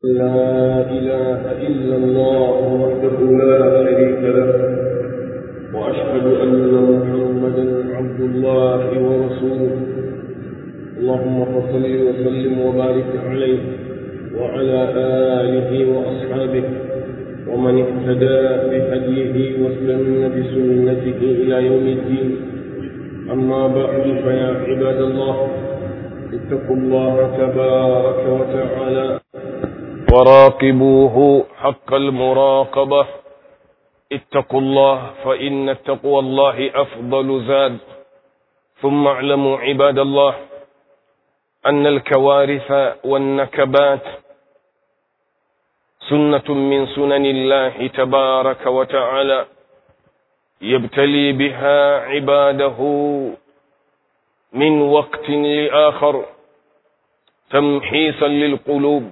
لا إله إلا الله وحده لا شريك له وأشهد أن محمدا عبد الله ورسوله اللهم صل وسلم وبارك عليه وعلى آله وأصحابه ومن اهتدى بهديه واستنى بسنته إلى يوم الدين أما بعد فيا عباد الله اتقوا الله تبارك وتعالى وراقبوه حق المراقبة اتقوا الله فإن التقوى الله أفضل زاد ثم اعلموا عباد الله أن الكوارث والنكبات سنة من سنن الله تبارك وتعالى يبتلي بها عباده من وقت لآخر تمحيصا للقلوب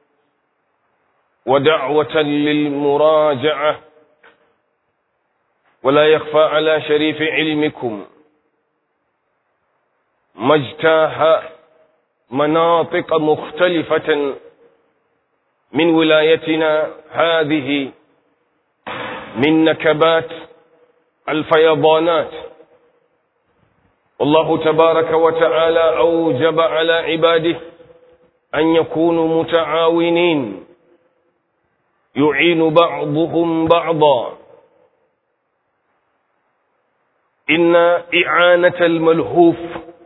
ودعوة للمراجعة ولا يخفى على شريف علمكم ما اجتاه مناطق مختلفة من ولايتنا هذه من نكبات الفيضانات والله تبارك وتعالى أوجب على عباده أن يكونوا متعاونين يعين بعضهم بعضا إن إعانة الملهوف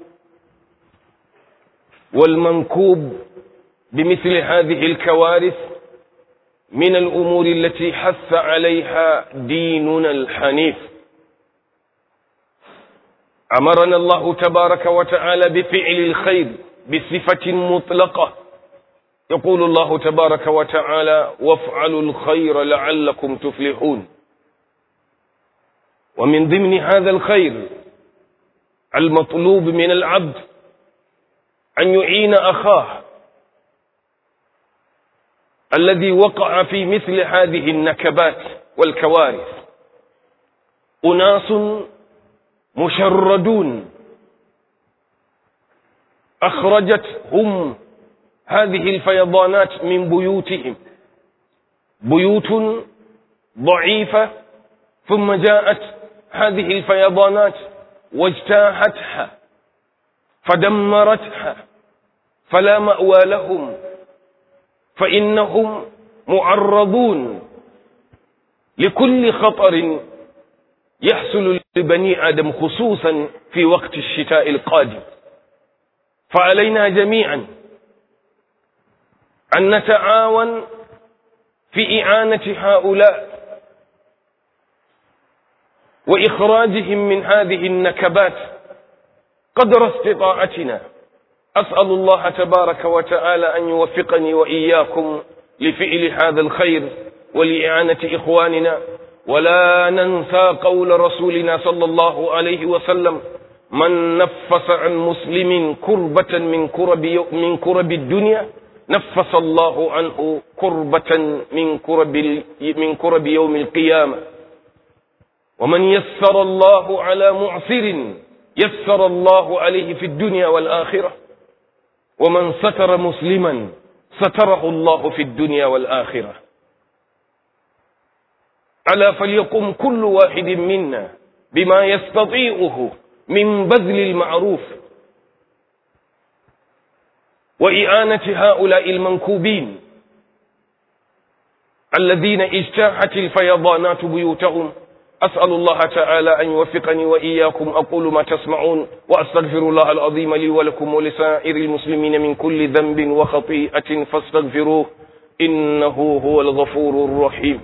والمنكوب بمثل هذه الكوارث من الأمور التي حث عليها ديننا الحنيف أمرنا الله تبارك وتعالى بفعل الخير بصفة مطلقة يقول الله تبارك وتعالى وافعلوا الخير لعلكم تفلحون ومن ضمن هذا الخير المطلوب من العبد أن يعين أخاه الذي وقع في مثل هذه النكبات والكوارث أناس مشردون أخرجتهم هذه الفيضانات من بيوتهم بيوت ضعيفة ثم جاءت هذه الفيضانات واجتاحتها فدمرتها فلا مأوى لهم فإنهم معرضون لكل خطر يحصل لبني آدم خصوصا في وقت الشتاء القادم فعلينا جميعا أن نتعاون في إعانة هؤلاء وإخراجهم من هذه النكبات قدر استطاعتنا أسأل الله تبارك وتعالى أن يوفقني وإياكم لفعل هذا الخير ولإعانة إخواننا ولا ننسى قول رسولنا صلى الله عليه وسلم من نفس عن مسلم كربة من كرب, من كرب الدنيا نفس الله عنه كربة من كرب, من كرب يوم القيامة ومن يسر الله على معسر يسر الله عليه في الدنيا والآخرة ومن ستر مسلما ستره الله في الدنيا والآخرة ألا فليقم كل واحد منا بما يستطيعه من بذل المعروف وإعانة هؤلاء المنكوبين الذين اجتاحت الفيضانات بيوتهم أسأل الله تعالى أن يوفقني وإياكم أقول ما تسمعون وأستغفر الله العظيم لي ولكم ولسائر المسلمين من كل ذنب وخطيئة فاستغفروه إنه هو الغفور الرحيم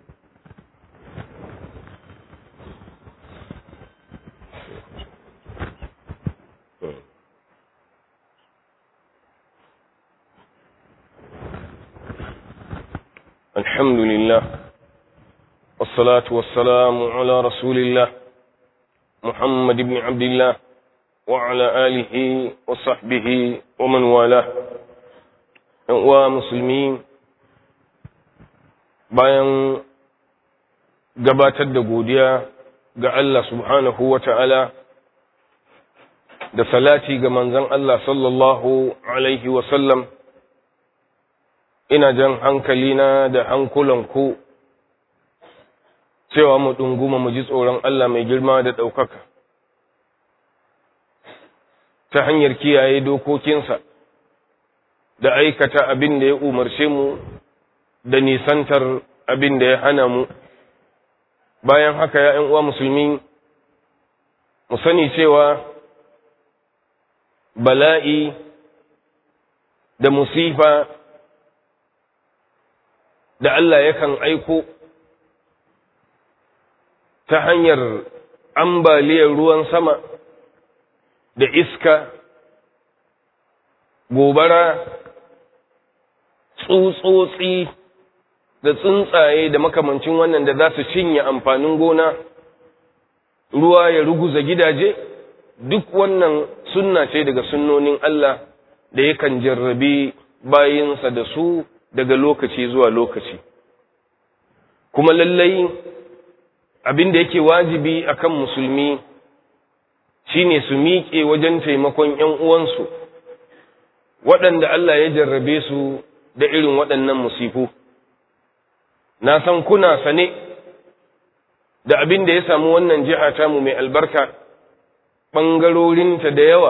الحمد لله والصلاة والسلام على رسول الله محمد بن عبد الله وعلى آله وصحبه ومن والاه ومسلمين bayan gabatar da godiya ga Allah subhanahu wa ta'ala da salati ga manzon Allah sallallahu alaihi wasallam ina jan hankalina da hankulanku cewa mu ɗunguma mu ji tsoron Allah mai girma da ɗaukaka ta hanyar kiyaye dokokinsa da aikata abin da ya umarce mu da nisantar abin da ya hana mu bayan haka ya uwa musulmi mu sani cewa bala'i da musifa da Allah yakan aiko ta hanyar ambaliyar ruwan sama da iska gobara tsutsotsi da tsuntsaye da makamancin wannan da za su cinye amfanin gona ruwa ya ruguza gidaje duk wannan sunna ce daga sunnonin Allah da yakan jarrabi bayinsa da su daga lokaci zuwa lokaci kuma lallai abin da yake wajibi akan musulmi shine su miƙe wajen taimakon ‘yan uwansu waɗanda Allah ya jarrabe su da irin waɗannan musifu na san kuna sane da abin da ya samu wannan jiha tamu mai albarka ɓangarorinta da yawa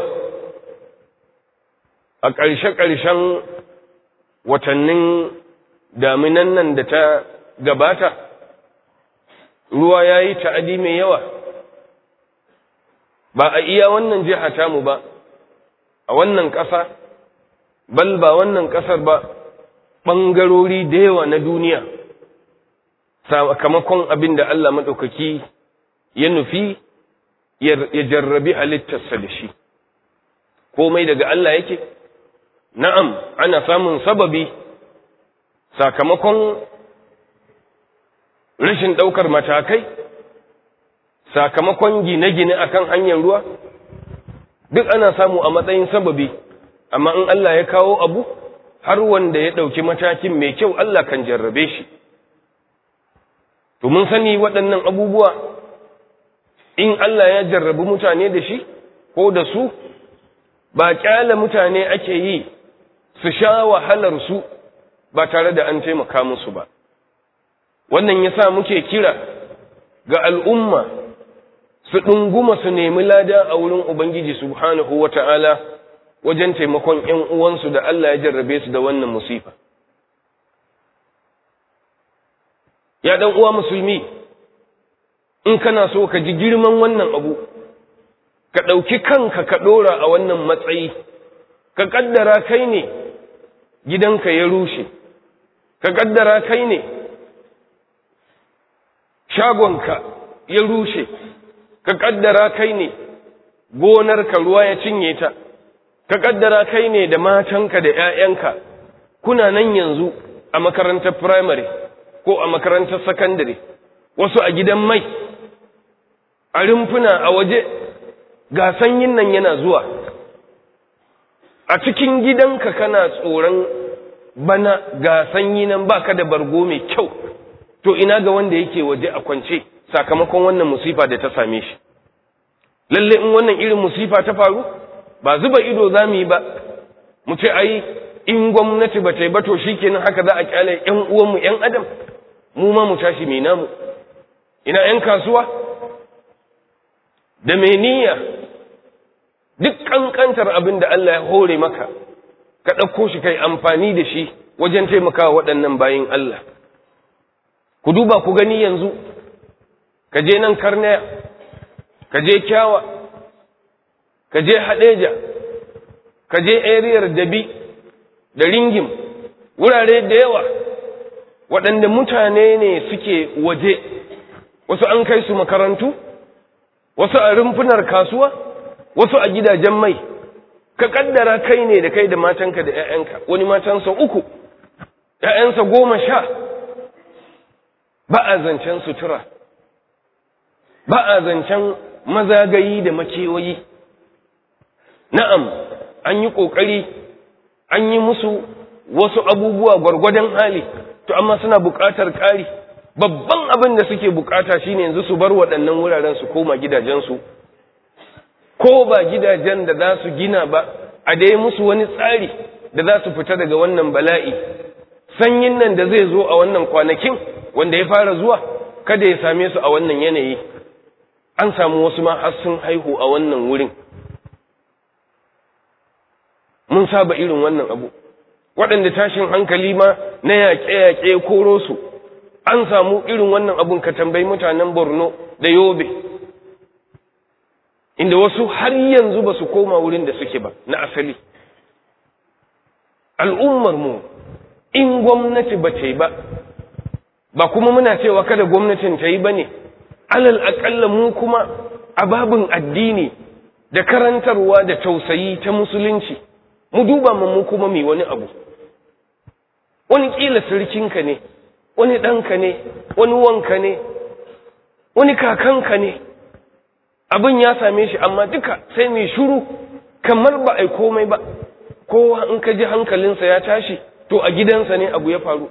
a ƙarshe-ƙarshen watannin daminan nan da ta gabata ruwa ya yi ta'adi mai yawa ba a iya wannan jiha tamu ba a wannan ƙasa bal ba wannan ƙasar ba ɓangarori da yawa na duniya sakamakon abin da Allah maɗaukaki ya nufi ya jarrabi halittarsa da shi komai daga Allah yake na'am ana samun sababi sakamakon rashin ɗaukar matakai sakamakon gine-gine akan hanyar ruwa duk ana samu a matsayin sababi amma in Allah ya kawo abu har wanda ya ɗauki matakin mai kyau Allah kan jarrabe shi to mun sani waɗannan abubuwa in Allah ya jarrabi mutane da shi ko da su ba ƙyala mutane ake yi su sha wahalar su ba tare da an taimaka musu ba wannan yasa muke kira ga al'umma su ɗunguma su nemi lada a wurin Ubangiji subhanahu wa ta'ala wajen taimakon ‘yan uwansu da Allah ya jarrabe su da wannan musifa. Ya ɗan uwa musulmi, in kana so ka ji girman wannan abu, ka ɗauki kanka ka ɗora a wannan matsayi, ka ƙaddara kai ne gidanka ya rushe, ka ƙaddara kai ne shagonka ya rushe. ka kaddara kai ne gonarka ruwa ya cinye ta ka kaddara kai ne da matanka da ‘ya'yanka kuna nan yanzu a makarantar firamare ko a makarantar sakandare wasu a gidan mai a rumfuna a waje ga sanyin nan yana zuwa a cikin gidanka kana tsoron bana ga sanyi nan baka da bargo mai kyau to ina ga wanda yake waje a kwance sakamakon wannan musifa da ta same shi lalle in wannan irin musifa ta faru ba zuba ido za mu yi ba mu ce ai in gwamnati ba ta yi ba to shikenan haka za a kyale ƴan uwanmu ƴan adam mu ma mu tashi mai namu ina ƴan kasuwa da mai niyya duk kankantar abin da Allah ya hore maka ka ɗauko shi kai amfani da shi wajen taimakawa waɗannan bayin Allah ku duba ku gani yanzu ka je nan karnaya ka je kyawa ka je hadeja ka je ariyar dabi da ringim wurare da yawa waɗanda mutane ne suke waje wasu an kai su makarantu wasu a rumfunar kasuwa wasu a gidajen mai ka kaddara kai ne da kai da matanka da 'ya'yanka wani matansa uku 'ya'yansa goma sha ba a zancen sutura ba a zancen mazagayi da makewayi na'am an yi ƙoƙari an yi musu wasu abubuwa gwargwadon hali to amma suna buƙatar ƙari babban abin da suke buƙata shine yanzu su bar waɗannan wuraren su koma gidajensu ko ba gidajen da za su gina ba a dai musu wani tsari da za su fita daga wannan bala'i sanyin nan da zai zo a wannan kwanakin wanda ya fara zuwa kada ya same su a wannan yanayi an samu wasu ma har sun haihu a wannan wurin mun saba irin wannan abu waɗanda tashin hankali ma na yaƙe-yaƙe koro su an samu irin wannan abun ka tambayi mutanen borno da yobe inda wasu har yanzu ba su koma wurin da suke ba na asali al'ummarmu in gwamnati ba ta yi ba ba kuma muna cewa kada gwamnatin ta yi ba ne alal aƙalla mu kuma a babin addini da karantarwa da tausayi ta musulunci mu duba mu kuma mai wani abu wani ƙila sirkinka ne wani ɗanka ne wani wanka ne wani kakanka ne abin ya same shi amma duka sai mai shuru kamar ba a yi komai ba kowa in ka ji hankalinsa ya tashi to a gidansa ne abu ya faru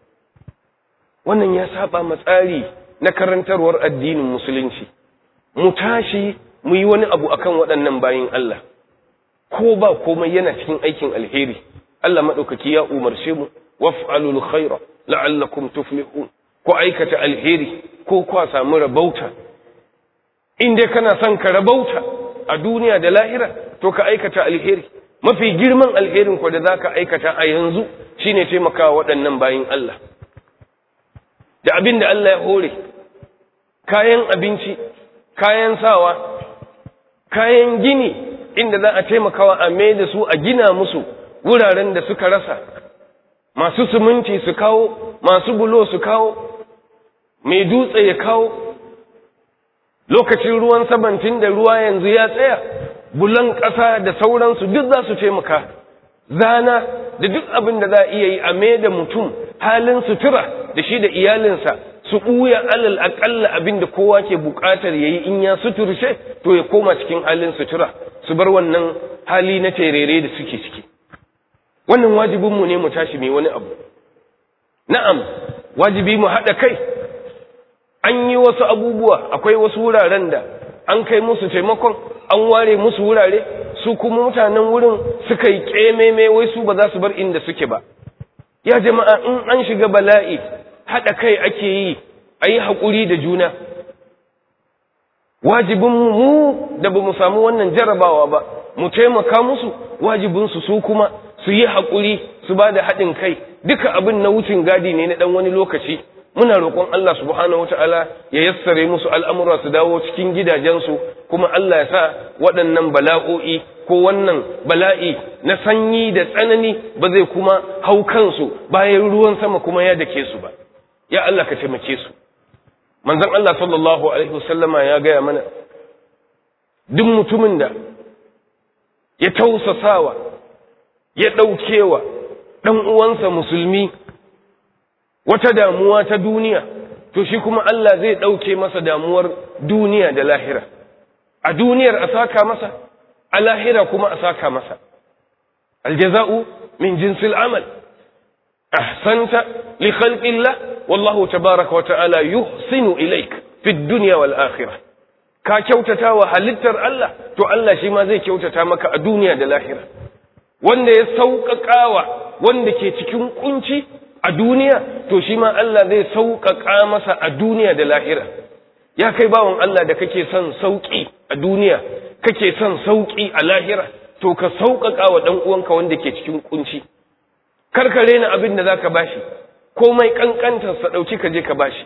wannan ya saba matsari na karantarwar addinin musulunci mu tashi mu yi wani abu akan waɗannan bayin Allah ko ba komai yana cikin aikin alheri Allah maɗaukaki ya umarce mu waf'alul khaira la'allakum tuflihun ko aikata alheri ko kwa samu rabauta in dai kana son ka rabauta a duniya da lahira to ka aikata alheri mafi girman alherin ku da zaka aikata a yanzu shine taimakawa waɗannan bayin Allah da abin da Allah ya hore kayan abinci kayan sawa kayan gini inda za a taimakawa a mai da su a gina musu wuraren da suka rasa masu suminti su kawo masu bulo su kawo mai dutse ya kawo lokacin ruwan sabantin da ruwa yanzu ya tsaya bulan ƙasa da sauransu duk za su taimaka zana da duk abin da za a iya yi a mai da mutum halin sutura da shi da iyalinsa su ɓuya alal aƙalla abin da kowa ke buƙatar ya yi in ya suturce to ya koma cikin halin sutura su bar wannan hali na terere da suke ciki wannan wajibinmu ne mu tashi mai wani abu na'am wajibi mu haɗa kai an yi wasu abubuwa akwai wasu wuraren da an kai musu taimakon an ware musu wurare su kuma mutanen wurin suka yi ƙememe wai su ba za su bar inda suke ba ya jama'a in an shiga bala'i haɗa kai ake yi a yi haƙuri da juna wajibinmu mu da ba mu samu wannan jarabawa ba mu taimaka musu wajibinsu su kuma su yi haƙuri su ba da haɗin kai duka abin na wucin gadi ne na ɗan wani lokaci muna roƙon Allah subhanahu wata'ala ya yassare musu al'amura su dawo cikin gidajensu kuma Allah ya sa waɗannan bala'o'i ko wannan bala'i na sanyi da tsanani ba zai kuma hau kansu bayan ruwan sama kuma ya dake su ba ya Allah ka taimake su manzon Allah sallallahu alaihi wasallama ya gaya mana duk mutumin da ya tausasawa ya ɗaukewa ɗan uwansa musulmi wata damuwa ta duniya to shi kuma Allah zai ɗauke masa damuwar duniya da lahira a duniyar a saka masa a lahira kuma a saka masa aljaza'u min jinsil amal ahsanta li khalqillah wallahu tabaraka wa ta'ala yuhsinu ilaik fi dunya wal akhirah ka kyautata wa halittar Allah to Allah shi ma zai kyautata maka a duniya da lahira wanda ya sauƙaƙawa wanda ke cikin kunci a duniya to shi ma Allah zai sauƙaƙa masa a duniya da lahira ya kai bawan Allah da kake son sauƙi a duniya kake son sauƙi a lahira to ka sauƙaƙa wa ɗan uwanka wanda ke cikin kunci kar ka rena abin da zaka bashi komai kankantar sa dauki ka je ka bashi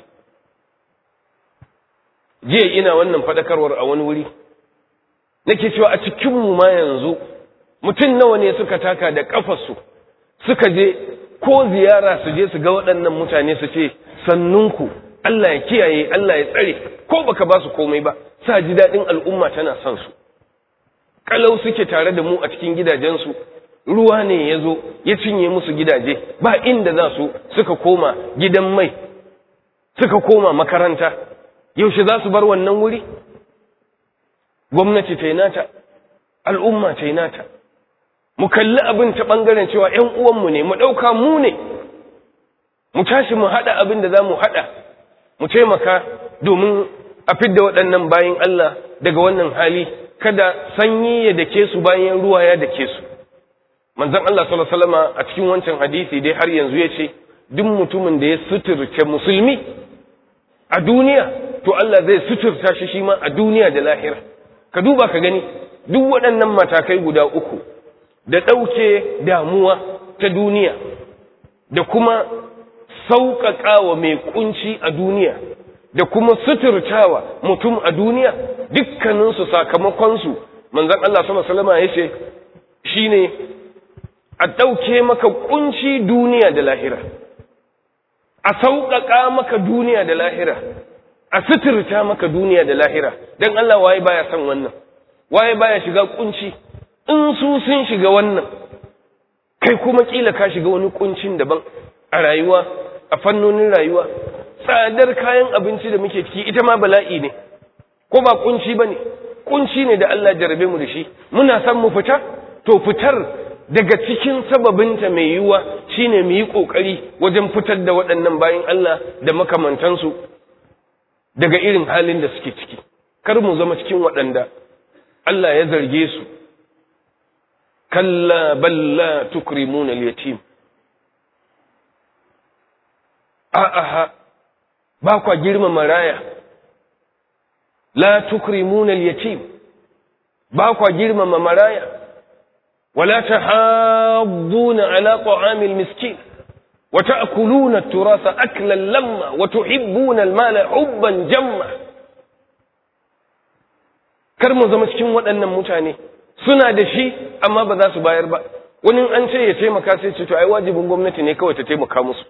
jiya ina wannan fadakarwar a wani wuri nake cewa a cikin mu ma yanzu mutum nawa ne suka taka da kafarsu suka je ko ziyara su je su ga waɗannan mutane su ce sannunku Allah ya kiyaye Allah ya tsare ko baka ba su komai ba sa ji daɗin al'umma tana son su kalau suke tare da mu a cikin gidajensu ruwa ne ya zo ya cinye musu gidaje ba inda za su suka koma gidan mai suka koma makaranta yaushe za su bar wannan wuri gwamnati ta yi nata al'umma ta yi nata mu kalli abin ta ɓangaren cewa ‘yan uwanmu ne mu ɗauka mu ne mu tashi mu haɗa abin da za mu haɗa mu taimaka domin a fidda waɗannan bayan Allah daga wannan hali kada sanyi ya dake su bayan ruwa ya dake su manzon Allah sallallahu alaihi wasallam a cikin wancan hadisi dai har yanzu yace duk mutumin da ya suturce musulmi a duniya to Allah zai suturta shi shi ma a duniya da lahira ka duba ka gani duk waɗannan matakai guda uku da ɗauke damuwa ta duniya da kuma sauƙaƙa wa mai ƙunci a duniya da kuma suturtawa mutum a duniya dukkaninsu sakamakonsu manzan Allah sama salama ya ce shi ne a ɗauke maka ƙunci duniya da lahira a sauƙaƙa maka duniya da lahira a suturta maka duniya da lahira don Allah waye baya son wannan waye baya shiga ƙunci in su sun shiga wannan kai kuma ƙila ka shiga wani ƙuncin daban a rayuwa a fannonin rayuwa tsadar kayan abinci da muke ciki ita ma bala'i ne ko ba kunci ba ne kunci ne da Allah jarabe mu da shi muna son mu fita to fitar daga cikin sababinta mai yiwuwa shine mu yi ƙoƙari wajen fitar da waɗannan bayan Allah da makamantansu daga irin halin da suke ciki kar mu zama cikin waɗanda Allah ya zarge su kalla balla tukrimuna al-yatim a'a ba kwa girmama raya la tukrimuna al-yatim ba kwa girmama maraya wala tahadduna ala ta'amil miskin wa ta'kuluna at-turasa aklan lamma wa tuhibbuna al-mala hubban jamma kar mu zama cikin waɗannan mutane suna da shi amma ba za su bayar ba wani an ce ya taimaka sai ce to ai wajibin gwamnati ne kawai ta taimaka musu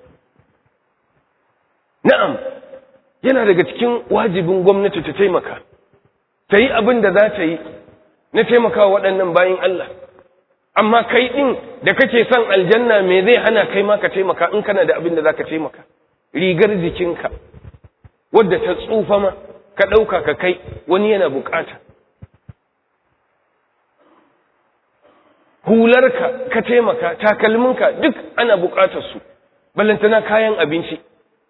na'am yana daga cikin wajibin gwamnati ta taimaka ta yi abin da za ta yi na taimaka waɗannan bayan Allah amma kai ɗin da kake son aljanna me zai hana kai ma ka taimaka in kana da abin da za ka taimaka rigar jikinka wadda ta tsufa ma ka ɗauka ka kai wani yana bukata hularka ka taimaka takalminka duk ana bukatar su ballantana kayan abinci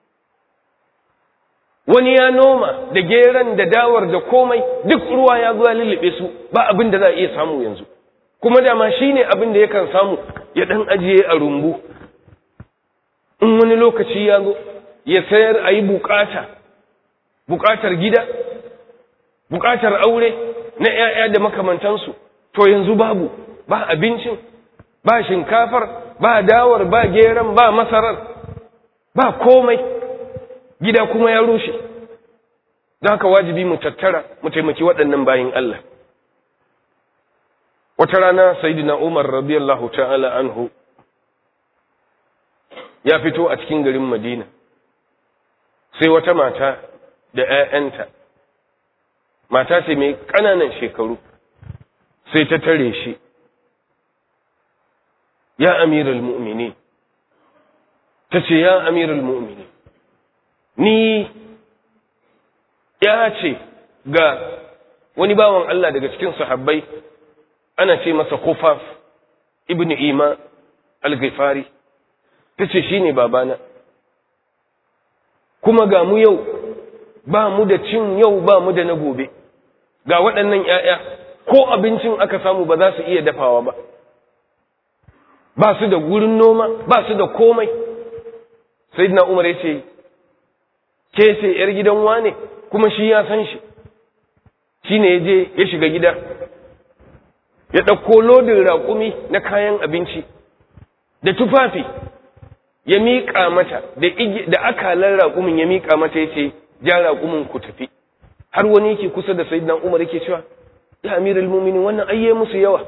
wani ya noma da geran da dawar da komai duk ruwa ya zuwa lullube su ba abin da za a iya samu yanzu kuma dama shi ne abin da yakan samu ya ɗan ajiye a rumbu in wani lokaci ya zo ya sayar a yi bukata bukatar gida bukatar aure na 'ya'ya da makamantansu to yanzu babu ba abincin ba shinkafar ba dawar ba geran ba masarar ba komai gida kuma ya rushe don haka wajibi mu tattara mu taimaki waɗannan bayin Allah wata rana sayyidina Umar radiyallahu ta'ala anhu ya fito a cikin garin Madina sai wata mata da ‘ya'yanta mata ce mai ƙananan shekaru sai ta tare shi ya amiral mu'mini ta ce ya amiral mu'mini ni ya ce ga wani bawan Allah daga cikin sahabbai ana ce masa kufaf ibn ima al-ghifari ta ce shi ne babana kuma ga mu yau ba mu da cin yau ba mu da na gobe ga waɗannan ‘ya'ya ko abincin aka samu ba za su iya dafawa ba ba su da gurin noma ba su da komai sai na umar ya ce ke ce ‘yar gidan wane kuma shi ya san shi shi ne ya je ya shiga gida ya ɗauko lodin raƙumi na kayan abinci da tufafi ya miƙa mata da akalar raƙumin ya miƙa mata ya ce ja raƙumin ku tafi har wani yake kusa da sayyidina umar yake cewa ya amiral muminin wannan ayye musu yawa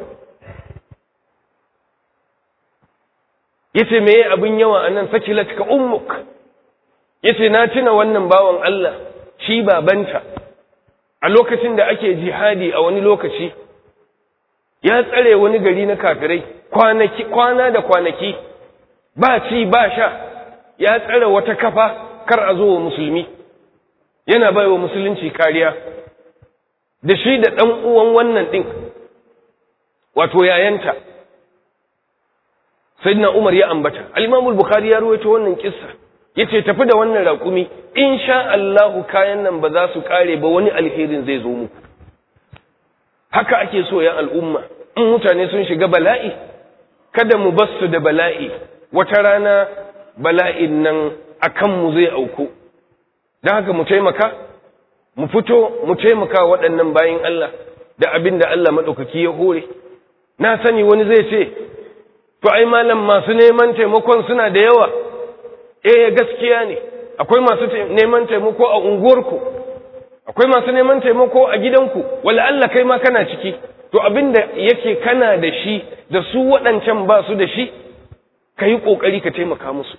yace me abin yawa anan sakilat ka ummuk yace na tuna wannan bawan Allah shi babanta a lokacin da ake jihadi a wani lokaci ya tsare wani gari na kafirai kwanaki kwana da kwanaki ba ci ba sha ya tsare wata kafa kar a zo wa musulmi yana bai wa musulunci kariya da shi da ɗan uwan wannan ɗin wato yayanta sayyidina umar ya ambata al-imam bukhari ya ruwaito wannan kissa yace tafi da wannan raƙumi insha Allahu kayan nan ba za su kare ba wani alherin zai zo muku haka ake so ya al'umma in mutane sun shiga bala'i kada mu basu da bala'i wata rana bala'in nan a kanmu zai auku don haka mu taimaka mu fito mu taimaka waɗannan bayin Allah da abin da Allah maɗaukaki ya hore na sani wani zai ce to ai malam masu neman taimakon suna da yawa eh gaskiya ne akwai masu neman taimako a unguwarku akwai masu neman taimako a gidanku wala Allah kai ma kana ciki to abinda yake kana da shi da su waɗancan ba su da shi ka yi ƙoƙari ka taimaka musu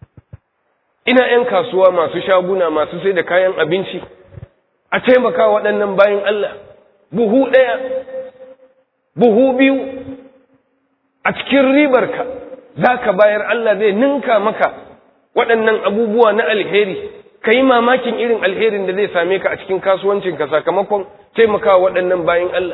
ina 'yan kasuwa masu shaguna masu sai da kayan abinci a taimaka waɗannan bayan Allah buhu ɗaya buhu biyu a cikin ribarka za ka bayar Allah zai ninka maka waɗannan abubuwa na alheri ka yi mamakin irin alherin da zai same ka a cikin kasuwancinka sakamakon taimaka waɗannan bayan Allah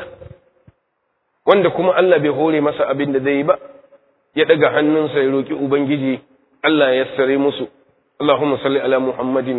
wanda kuma Allah bai hore masa abin da zai yi ba ya ɗaga hannunsa ya roƙi Ubangiji Allah ya sare musu Allahumma salli ala Muhammadin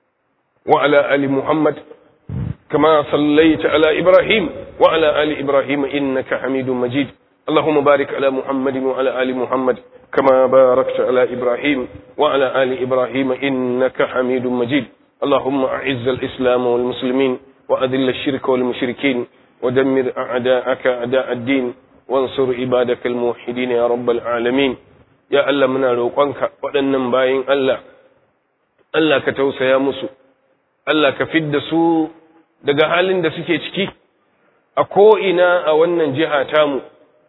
wa ala ali Muhammad kama sallaita ala Ibrahim wa ala ali Ibrahim innaka Hamidum Majid اللهم بارك على محمد وعلى آل محمد كما باركت على إبراهيم وعلى آل إبراهيم إنك حميد مجيد اللهم أعز الإسلام والمسلمين وأذل الشرك والمشركين ودمر أعداءك أعداء الدين وانصر عبادك الموحدين يا رب العالمين يا الله منا روقنك waɗannan bayin Allah Allah ka tausaya musu Allah ka fidda su daga halin da suke ciki a ko'ina a wannan jiha tamu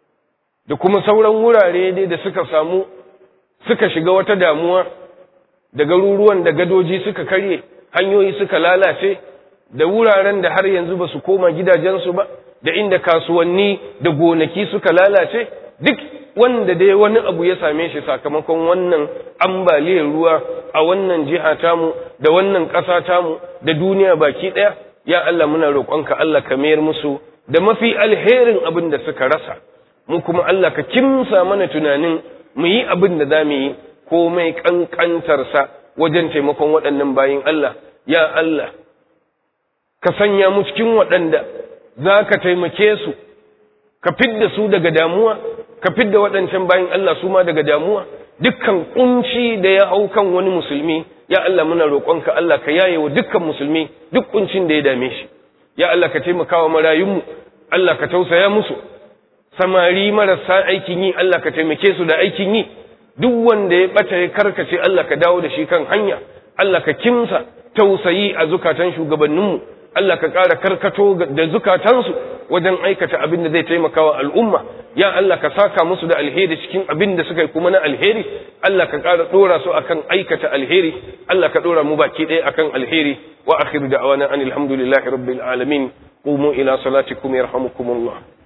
da kuma sauran wurare dai da suka samu suka shiga wata damuwa da garuruwan da gadoji suka karye hanyoyi suka lalace da wuraren da har yanzu ba su koma gidajensu ba da inda kasuwanni da gonaki suka lalace duk wanda dai wani abu ya same shi sakamakon wannan ambaliyar ruwa a wannan jiha tamu da wannan ƙasa tamu da duniya baki ɗaya ya Allah muna roƙonka Allah ka mayar musu da mafi alherin abin da suka rasa mu kuma Allah ka kimsa mana tunanin mu yi abin da za mu yi komai ƙanƙantarsa wajen taimakon waɗannan bayin Allah ya Allah ka sanya mu cikin waɗanda za ka taimake su ka fidda su daga damuwa ka fidda waɗancan bayin Allah su ma daga damuwa dukkan kunci da ya hau kan wani musulmi ya Allah muna roƙonka Allah ka yaye wa dukkan musulmi duk kuncin da ya dame shi ya Allah ka taimaka wa marayunmu Allah ka tausaya musu samari marasa aikin yi Allah ka taimake su da aikin yi duk wanda ya bata ya karkace Allah ka dawo da shi kan hanya Allah ka kimsa tausayi a zukatan shugabanninmu Allah ka ƙara karkato da zukatansu wajen aikata abin da zai taimaka wa al'umma ya Allah ka saka musu da alheri cikin abin da suka yi kuma na alheri Allah ka ƙara ɗora su akan aikata alheri Allah ka ɗora mu baki ɗaya akan alheri wa akhiru da'wana anil hamdulillahi rabbil alamin qumu ila salatikum yarhamukumullah